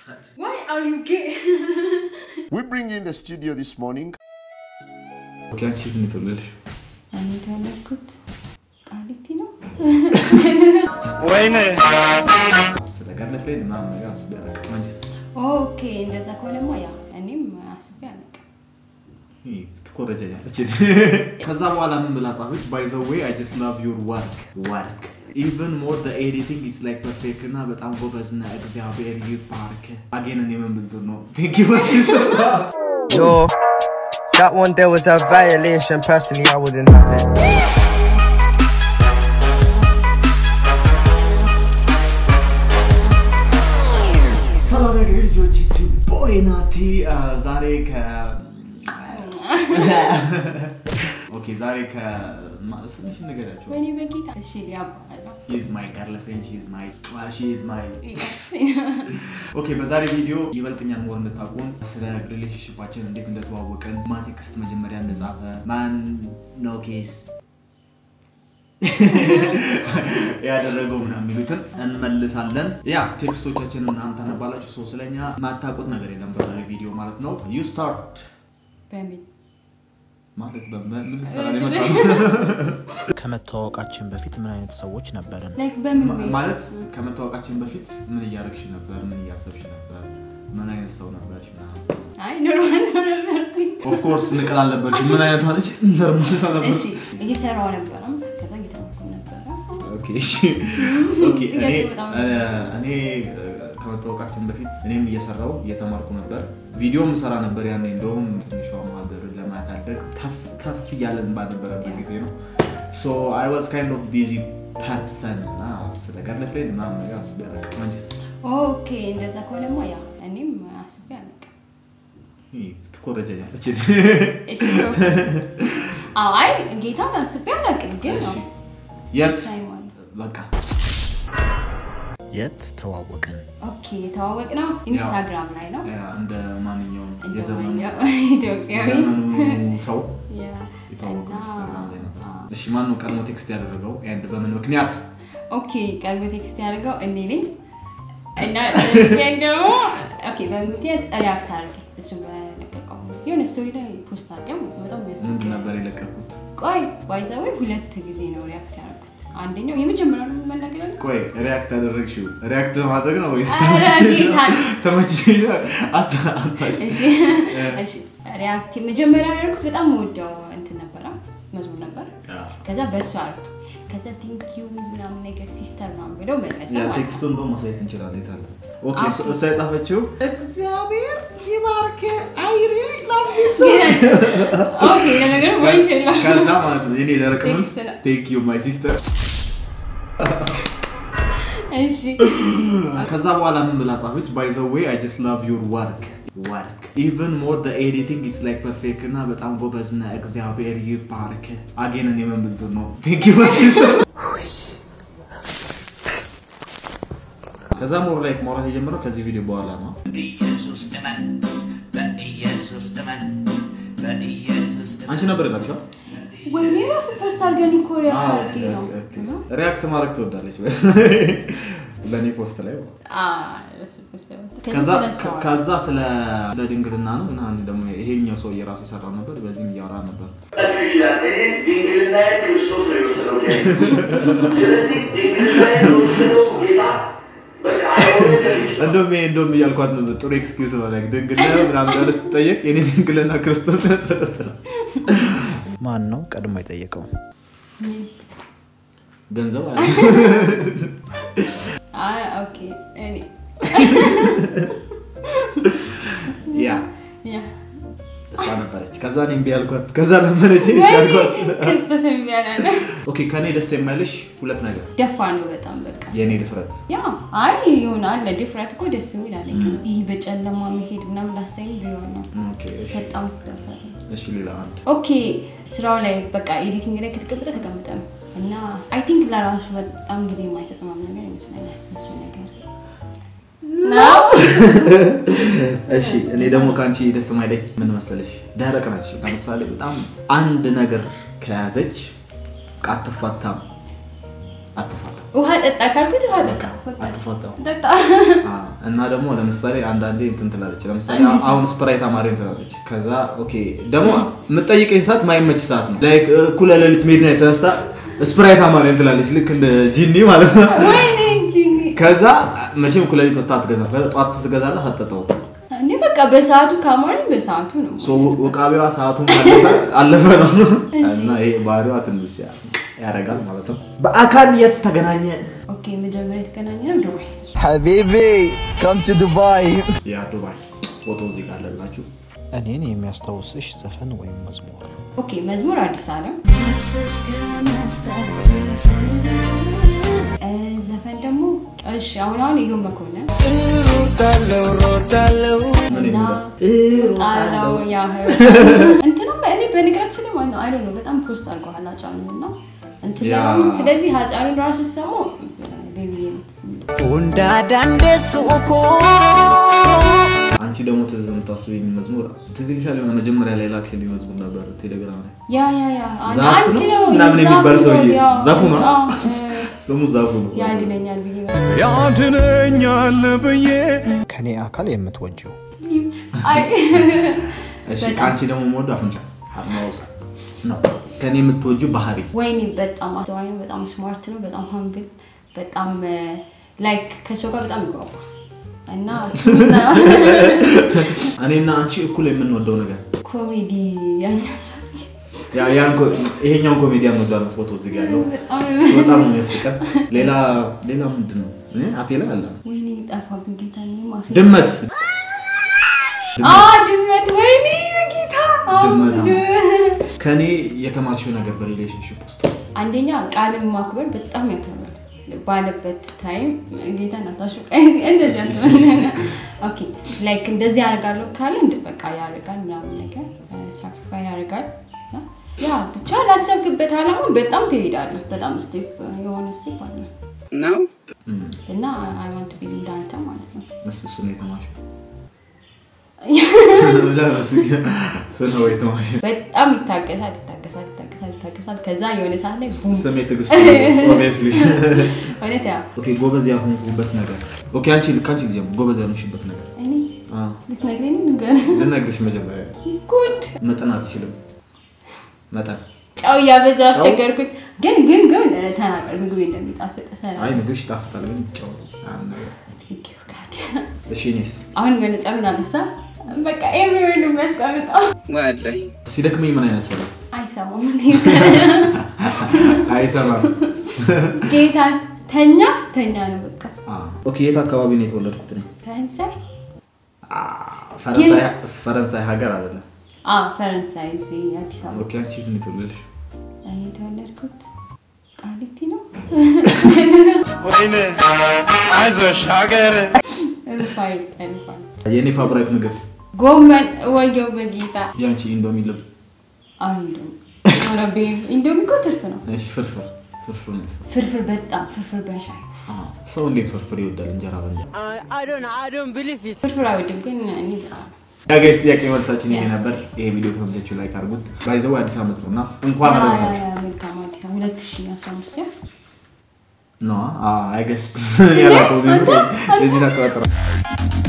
Why are you gay? We bring in the studio this morning ኦኬ፣ አንቺ የት ነው የተወለድሽ? እኔ የተወለድኩት ቃሊቲ ነው። ስለ ጋርለፍሬንድ ምናምን ነገር አስቤ አላውቅም። አንቺስ? ኦኬ እንደዛ ከሆነማ ያ እኔም አስቤ አላውቅም። ይህ ትኮረጀኛለች። ከዛ በኋላ ምን ብላ ጻፈች? ባይ ዘ ዌይ አይ ጀስት ላቭ ዩር ወርክ ወርክ ኢቨን ሞር ዘ ኤዲቲንግ ኢትስ ላይክ ፐርፌክት እና በጣም ጎበዝ እና እግዚአብሔር ይባርክ። አጌን እኔ ምን ብልጥ ነው ቴንክ ዩ Yo, that one there was a violation. Personally, I wouldn't have it. ሰላም ነገር ልጆች ቦይ ናቲ ዛሬ ከ ኦኬ ዛሬ ከ ስምሽ ነገራቸው ወይኔ በጌታ እሺ ሊያባለው ሂዝ ማይ ጋርልፍሬንድ ሂዝ ማይ ሂዝ ማይ ኦኬ በዛሬ ቪዲዮ ይበልጥኛን ሞር እንድታውቁን ስለ ሪሌሽንሽፓችን እንዴት እንደተዋወቅን ማን ቴክስት መጀመሪያ እንደጻፈ ማን ነው ኬስ ያደረገው ምናምን የሚሉትን እንመልሳለን። ያ ቴክስቶቻችንን ምናምን ታነባላችሁ። ሰው ስለኛ ማታውቁት ነገር የለም በዛሬ ቪዲዮ ማለት ነው። ዩ ስታርት በሚል ማለት በምን ምን ልትሰራ ነው የመጣው? ከመተዋወቃችን በፊት ምን አይነት ሰዎች ነበርን? ላይክ በምን ማ- ወይ ማለት ከመታወቃችን በፊት ምን እያደረግሽ ነበር? ምን እያሰብሽ ነበር? ምን አይነት ሰው ነበርሽ? አይ ኖርማል ሰው ነበርኩኝ። ኦፍኮርስ ንቅል አልነበርሽ። ምን አይነት ማለች? ኖርማል ሰው ነበር። እሺ እየሰራው ነበረም ከዛ እየተማርኩ ነበረ። ኦኬ፣ እሺ። ኦኬ፣ እኔ ጥያቄ በጣም እ፣ እኔ እ፣ ከመታወቃችን በፊት እኔም እየሰራው እየተማርኩ ነበር። ቪዲዮም ሰራ ነበር ያኔ። እንደውም ትንሿ ማህበር ለማሳደግ ከፍ ከፍ እያለን ባነበረበት ጊዜ ነው። ሶ አይ ዋዝ ካይንድ ኦፍ ቢዚ ፐርሰን እና ስለ ጋርልፍሬንድ ምናምን ነገር አስቤ አላውቅም። አንቺስ? ኦኬ እንደዛ ከሆነማ ያ እኔም አስቤ አላውቅም። ይህ ትኮረጀኛለች። እሺ አዎ አይ ጌታን አስቤ አላውቅም ግን እሺ፣ ነው የት ታይም አለ። በቃ የት ተዋወቅን? ኦኬ የተዋወቅ ነው ኢንስታግራም ላይ ነው ያ እንደ ማንኛውም እንደ የዘመኑ ማንኛውም ኢትዮጵያዊ የዘመኑ ሰው ያ። የተዋወቀው እና- ኢንስታግራም ላይ ነው። አዎ። እሺ ማን ነው ቀድሞ ቴክስት ያደረገው? ኤንድ በምን ምክንያት? ኦኬ ቀልብ ቴክስት ያደርገው እኔ ነኝ እና በምክንያት ደግሞ ኦኬ በምክንያት ሪያክት አድርጌ እሱ በለቀቀው የሆነ ስቶሪ ላይ ፖስት አድርገው በጣም ምንድን የሚያስቅ ነበር የለቀኩት? ቆይ ባይዛዌ ሁለት ጊዜ ነው ሪያክት ያደረኩት አንደኛው የመጀመሪያው ነው መናገር ያለ ቆይ ሪያክት ያደረግሽው ሪያክት ለማድረግ ነው ወይስ ኧረ ጌታ። ተመችቶሽ ነው? አታ- አታሽ እሺ እሺ ሪያክት መጀመሪያ ያደረኩት በጣም ወደው እንትን ነበረ መዝሙር ነበር ከዛ በእሱ አልኩ ከዛ ቴንክ ዩ ምናምን ነገር ሲስተር ምናምን ብለው መለሰ ያ ማለት ነው ቴክስቱን በ ማሳየት እንችላለን። የት አለ? ኦኬ አዎ። እሱ- እሷ የጻፈችው እግዚአብሔር ይባርክ አይሪ ላቭ ኦኬ ለነገሩ ቮይስ የለውም ከዛ ማለት ነው የኔ ደረቅ መልስ ቴክስት ነው። ቴንክ ዩ ማይ ሲስተር እሺ ከዛ በኋላ ምን ብላ ጻፈች? ባይ ዘ ዌይ አይ ጀስት ላቭ ዩር ወርክ ወርክ ኢቨን ሞር ዘ ኤዲቲንግ ኢትስ ላይክ ፐርፌክት እና በጣም ጎበዝ እና እግዚአብሔር ይባርክ። አጌን እኔ ምን ብልጥ ነው ቴንክ ዩ ማይ ሲስተር። ከዛ ሞር ላይክ ማውራት የጀመረው ከዚህ ቪዲዮ በኋላ ነው። በኢየሱስ እመን፣ በኢየሱስ እመን፣ በኢየሱስ እመን። አንቺ ነበር የላችኋል? ወይኔ ራሱ ፖስት አድርገን እኮ ሪያክት አድርጌ ነው ሪያክት ማድረግ ትወዳለች በእኔ ፖስት ላይ አዎ፣ እሱ ፖስት ያደረኩት። ከዛ ከዛ ስለ እሷ አወራ። ከዛ ስለ ስለ ድንግልና ነው እና እኔ ደግሞ ይሄኛው ሰው የራሱ የሰራው ነበር። በዚህም እያወራ ነበር። ይችላል። እኔ ድንግልናዬ ክርስቶስ ነው የወሰደው ከእኔ። ስለዚህ ድንግልናዬ የወሰደው ጌታ በቃ አይሆንም። እንደውም ይሄ እንደውም እያልኳት ነበር ጥሩ ኤክስኪውዝ ነው ላይ ድንግልና ምናምን ያለ ስትጠየቅ የኔ ድንግልና ክርስቶስ ነው ያሰረት ነው። ማን ነው ቀድሞ የጠየቀው? ገንዘብ አለ አይ ኦኬ እኔ ያ ያ እሷ ነበረች። ከዛ እኔ እምቢ ያልኳት ከዛ ለመነች ወይኔ ያልኳት። ክርስቶስ የሚያላለ ኦኬ ከኔ ደስ የማይልሽ ሁለት ነገር ደፋ ነው በጣም በቃ የእኔ ድፍረት ያ አይ ይሆናል ለዲፍረት እኮ ደስ የሚል አለ ግን ይህ በጨለማ መሄድ ምናምን ላስታይም ቢሆን ነው ኦኬ እሺ በጣም ደፈረ እሺ ሌላ አንድ ኦኬ ስራው ላይ በቃ ኤዲቲንግ ላይ ከተቀመጠ ተቀመጠ ነው እና አይ ቲንክ ለራሱ በጣም ጊዜ የማይሰጥ ምናምን ነገር ይመስለኛል እሱ ነገር ነው እሺ እኔ ደግሞ ከአንቺ ደስ የማይለኝ ምን መሰለሽ፣ ደረቅ ነች። ለምሳሌ በጣም አንድ ነገር ከያዘች በቃ አትፋታም። አትፋታ ውሃ ጠጣ ካልኩት ውሃ ጠጣ በቃ አትፋታው ጠጣ አዎ። እና ደግሞ ለምሳሌ አንዳንዴ እንትን ትላለች። ለምሳሌ አሁን ስፕራይት አማረኝ ትላለች። ከዛ ኦኬ ደግሞ የምጠይቀኝ ሰዓት ማይመች ሰዓት ነው። ላይክ እኩለ ሌሊት ሜድናይት ተነስታ ስፕራይት አማረኝ ትላለች። ልክ እንደ ጂኒ ማለት ነው። ወይኔ እንጂ ከዛ መቼም እኩለ ሌሊት ወጥታ አትገዛም። ከዛ ጠዋት ትገዛለህ አትጠጣውም። እኔ በቃ በሰዓቱ ካሞረኝ በሰዓቱ ነው ሶ ውቃቢዋ ሰዓቱን አለፈ አለፈ ነው እና ይሄ ባህሪዋ ትንሽ ያደርጋል ማለት ነው። በአካል የት ተገናኘ? ኦኬ መጀመሪያ የተገናኘ ነው ዱባይ Habibi, come to Dubai. ያ ዱባይ ፎቶ እዚህ ጋር አለላችሁ። እኔን የሚያስታውስሽ ዘፈን ወይም መዝሙር ኦኬ መዝሙር አዲስ አለም እ፣ ዘፈን ደግሞ እሺ አሁን አሁን እዮም መኮንን ምን እና የሚለው ጣላው ያህል እንትንም እኔ በነገራችን ላይ ማለት ነው አይ ነው በጣም ፖስት አድርገዋል አጫሉ እና እንትን ያ። ለማለት ስለዚህ አጫሉን ራሱ ሰሙ ቤቢ አንቺ ደግሞ ትዝ የምታስበኝ መዝሙር ትዝ ይልሻል? የሆነ መጀመሪያ ላይ ላክሽልኝ መዝሙር ነበር ቴሌግራም ላይ ያ ያ ያ አንድ- ዛፉ አንድ ነው? ነው ምናምን ዛፉ የሚባል ነው፣ ሰውዬ። ያው፣ ዛፉ ነው? አዎ፣ እ፣ ስሙ ዛፉ ነው። ያድነኛል ብዬ ያድነኛል ብዬ ከኔ አካል የምትወጂው አይ እሺ በጣም። ከአንቺ ደግሞ የምወደው አፍንጫ አድማውስ ነው። ከኔ የምትወጂው ባህሪ ወይኔ በጣም አስተዋይ ነው፣ በጣም ስማርት ነው፣ በጣም ሀምብል፣ በጣም ላይክ ከሰው ጋር በጣም ይግባባል እና እኔና አንቺ እኩል የምንወደው ነገር ኮሜዲ ያኛው ሰውዬ ያ- ያን ኮ- ይሄኛውን ኮሜዲያን እንወዳለን። ፎቶ እዚህ ጋር ያለው በጣም በጣም ነው የሚያስቀን። ሌላ ሌላ ምንድን ነው እኔ አፌ ላይ አለ ወይኔ ጠፋብኝ ጌታ እኔ ማፌ ድመት አ ድመት ወይኔ ጌታ አዎ፣ ድመት፣ አዎ። ድ- ከኔ የተማርሽው ነገር በሪሌሽንሽፕ ውስጥ አንደኛ ቃልን ማክበር በጣም ያከብራል ባለበት ታይም ጌታ ናታሹ እንደዚህ አትበል። ኦኬ ላይክ እንደዚህ ያደርጋለሁ ካለ እንደ በቃ ያደርጋል ምናምን ነገር ሳክሪፋይ ያደርጋል እና ያ ብቻ ላሰብክበት አላማ በጣም ትሄዳለህ በጣም ስቴፕ የሆነ ስቴፕ አለ ነው እና አይ ዋንት ቢ እንዳንተ ማለት ነው እስ እሱ ነው የተማርሽው ለምስ እሱ ነው የተማርሽው በጣም ይታገሳል ይታገሳል ይታገሳል ይታገሳል ከዛ የሆነ ሰዓት ላይ ቡም ስሜ ትዕግስት ኦብቪየስሊ እውነት ያ ኦኬ ጎበዝ ያልሆንኩበት ነገር ኦኬ አንቺ ከአንቺ ልጀምር ጎበዝ ያልሆንሽበት ነገር እኔ አዎ ልትነግረኝ ነው ንገረኝ ልነግርሽ መጀመሪያ ጉድ መጠን አትችልም መጠን ጨው እያበዛ አስቸገርኩት ግን ግን ግን እ፣ ተናገር ምግቤ እንደሚጣፍጥ አይ ተናገር ምግብሽ ይጣፍጣል ግን ጨው ምናምን ነገር። Thank you, God. እሺ እኔስ አሁን መነጸሩን አነሳ በቃ ኤቭሪዌር ነው የሚያስቀምጠው ወላሂ ሲደክመኝ ምን አይነት ሰው ነው? አይሰማም አይሰማም ጌታ ተኛ ተኛ ነው በቃ ኦኬ የት አካባቢ ነው የተወለድኩት እኔ ፈረንሳይ አ፣ ፈረንሳይ Yes. ፈረንሳይ ሀገር አይደለም አ ፈረንሳይ እዚህ አዲስ አበባ ኦኬ አንቺ የት ነው የተወለድሽ እኔ የተወለድኩት ቃሊቲ ነው ወይኔ አይዞሽ ሀገር ሩፋኤል ሩፋኤል የእኔ ፋብራይት ምግብ ጎመን ወየው በጌታ የአንቺ ኢንዶሚ ልብ አሁን ኢንዶሚ ኧረ ቤብ ኢንዶሚ እኮ ትርፍ ነው እሺ ፍርፍር ፍርፍር ነው ፍርፍር በጣም ፍርፍር በሻይ አ፣ ሰው እንዴት ፍርፍር ይወዳል እንጀራ በእንጀራ I don't, I don't believe it. ፍርፍር አይወድም ግን እኔ በጣም ያጋይስ ጥያቄ መልሳችን ይሄ ነበር ይሄ ቪዲዮ ከተመቻችሁ ላይክ አድርጉት ባይዘው አዲስ ዓመት ነው እና እንኳን አደረሳችሁ መልካም አዲስ ዓመት ሁለት ሺህ አስራ አምስት ያ ነው አይገስ ያላቀው የዚህ ተቀጥረ